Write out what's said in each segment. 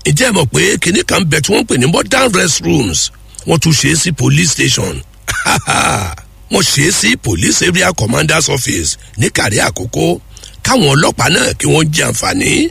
ǹjẹ́ ẹ mọ̀ pé kinní kan bẹ̀ tí wọ́n ń pè ní modern restrooms wọ́n tún ṣe é sí police station wọ́n ṣe é sí police area commander's office ní kàrí àkókò káwọn ọlọ́pàá náà kí wọ́n jẹ àǹfààní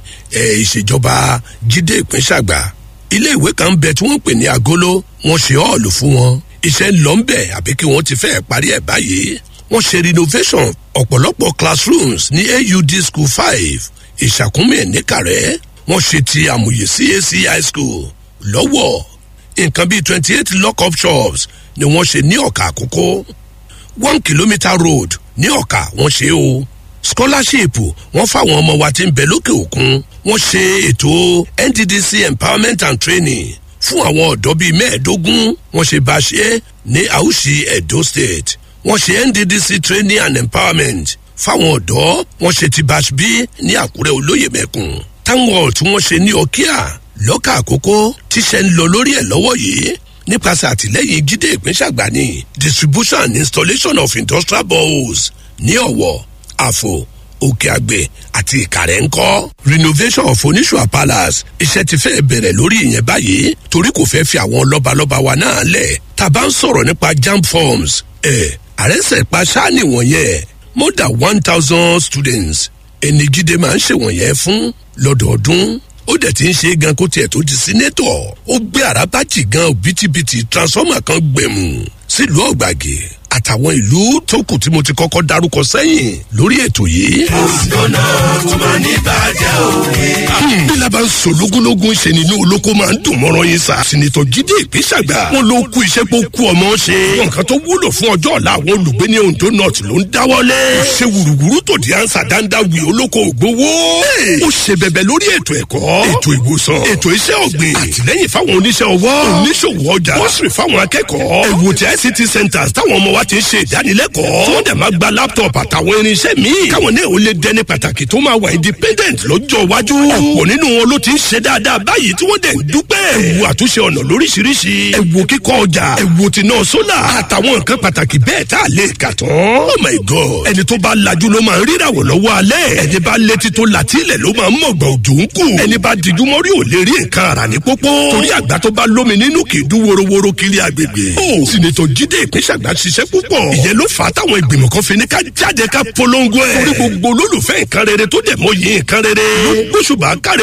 ìṣèjọba jíde ìpínṣàgbà ilé ìwé kan bẹ tí wọ́n ń pè ní agolo wọ́n ṣe ọ́ọ̀lù fún wọn iṣẹ́ ń lọ ń bẹ̀ àbí kí wọ́n ti fẹ́ parí ẹ̀ báyìí wọ́n ṣe renovation ọ̀pọ̀lọpọ̀ classrooms ní aud school five ìṣàkúnmí níkàrẹ́ wọ́n ṣe ti àmúyẹ cac high school lọ́wọ́ nǹkan bíi twenty eight lock-up shops ni wọ́n ṣe ní ọ̀kà àkókò one kilometre road ní ọ̀kà wọ́n ṣe o scholarship wọ́n fáwọn ọmọ wa tí ń bẹ lókè òkun wọ́n ṣe ètò nddc empowerment and training fún àwọn ọ̀dọ́ bíi mẹ́ẹ̀ẹ́dógún wọ́n ṣe bá ṣe ní àwùsí edo state wọ́n ṣe nddc training and empowerment fáwọn ọ̀dọ́ wọ́n ṣe ti bash b ní àkúrẹ́ olóyè mẹ́kùn táwọn tí wọ́n ṣe ní ọkíà lọ́kà àkókò tíṣẹ́ ń lọ lórí ẹ̀ lọ́wọ́ yìí nípasẹ̀ àtìlẹ́yìn jíde ìpínṣàgbà ní distribution and installation of industrial boreholes ní ọ̀wọ̀ àfò òkè àgbẹ̀ àti ìkàrẹ́ ńkọ́. renovation of oníṣùà palace iṣẹ́ ti fẹ́ bẹ̀rẹ̀ lórí ìyẹn báyìí torí kò fẹ́ fi àwọn lọ́balọ́ba wa náà lẹ̀ tá a bá ń sọ̀rọ̀ nípa jam forms ẹ̀ àrẹ́sẹ̀ pa sáàni wọ̀nyẹn more than one thousand students ẹni jíde máa ń ṣèwọ̀nyẹn fún lọ́dọọdún ó dẹ̀ ti ń ṣe gan kó tiẹ̀ tó di sínétọ̀ ó gbé àràbàjì gan òbítíbitì transformer kan gbẹ̀mù sílùú ọ̀gbàgì àtàwọn ìlú tó kù tí mo ti kọ́kọ́ darúkọ sẹ́yìn lórí ètò yìí. òsínà tó máa ní bàjẹ́ òwe. bí laban ń sọ lógúnlógún ṣe nínú olóko máa ń dùn mọ́rọ́ yín sa. sinitọ jíde ìpínṣàgbà wọn ló kú iṣẹ́ pé ó kú ọmọ ṣe. nǹkan tó wúlò fún ọjọ́ ọ̀la àwọn olùgbé ní ondo north ló ń dáwọ́lé. ó ṣe wùrùwùrù tó di ansa dáńdá wì olóko ògbówó. ó ṣe bẹ̀bẹ̀ lórí ètò ẹ̀kọ́ ètò ìwòsàn ètò iṣẹ́ ọ̀gbìn àtìlẹ́yìn fáwọn oníṣẹ́ ọwọ́ oníṣòwò ọjà bọ́sìrì fáwọn akẹ́kọ̀ọ́ ẹ̀wò tí ict centres táwọn ọmọ wa ti ń ṣe ìdánilẹ́kọ̀ọ́ tí wọ́n dẹ̀ máa gba laptop àtàwọn irinṣẹ́ míì káwọn náà ó lè dẹni pàtàkì tó máa wà independent lọ́jọ́ iwájú ọ̀pọ̀ nínú wọn ló ti ń ṣe dáadáa báyìí tí wọ́n dẹ̀ ń dúpẹ́ ẹ̀wò àtúnṣe ọ̀nà lóríṣiríṣi ẹ̀wò kíkọ́ ọjà ẹ̀wò tìǹà sólà àtàwọn nǹkan pàtàkì bẹ́ẹ̀ tá a lè kà tán oh my god ẹni tó bá lajú ló máa ń ríràwọ̀ lọ́wọ́ alẹ́ ẹni bá létí tó látílẹ̀ ló máa ń mọ̀gbọ̀n òjò ń kù ẹni bá dijú mọ́rí ò lè rí nǹkan ara ní pópó torí àgbà tó bá lómi nínú kì í dún worowóró kiri agbègbè ó sinetọ jíde ìpínṣàgbà ṣiṣẹ́ púpọ̀ ìyẹn ló fà á táwọn ìgbìmọ̀ kan fi ní ká jáde ká polongo ẹ̀ torí gbogbo olólùfẹ́ nǹkan rere tó dẹ̀ mọ́ yìí nǹkan rere ló gbóṣùbà káre